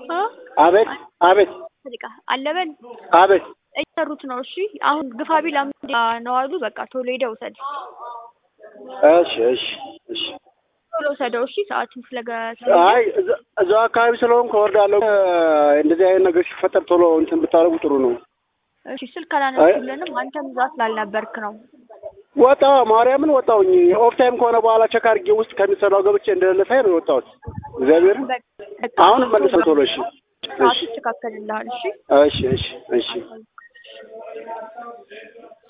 እ አቤት አቤት በቃ አለበል አቤት እየሰሩት ነው። እሺ አሁን ግፋቢል አምስት ነው አሉ። በቃ ቶሎ ሄደህ ውሰድ፣ እሺ እሺ እሺ ቶሎ ውሰደው። እሺ ሰዓቱን ስለገ አይ እዛ- እዛው አካባቢ ስለሆንኩ እወርዳለሁ። እንደዚህ አይነት ነገር ሲፈጠር ቶሎ እንትን ብታደርጉ ጥሩ ነው። እሺ ስልክ አላነሱልንም። አንተም እዛ ስላልነበርክ ነው። ወጣ ማርያምን ወጣሁኝ። ኦፍ ታይም ከሆነ በኋላ ቸክ አድርጌ ውስጥ ከሚሰራው ገብቼ እንደሌለ ሳይ ነው የወጣሁት። እግዚአብሔርን በቃ አሁን መልሰው ቶሎ እሺ ሰዓቱ እሺ ይስተካከልልሃል። እሺ እሺ እሺ እሺ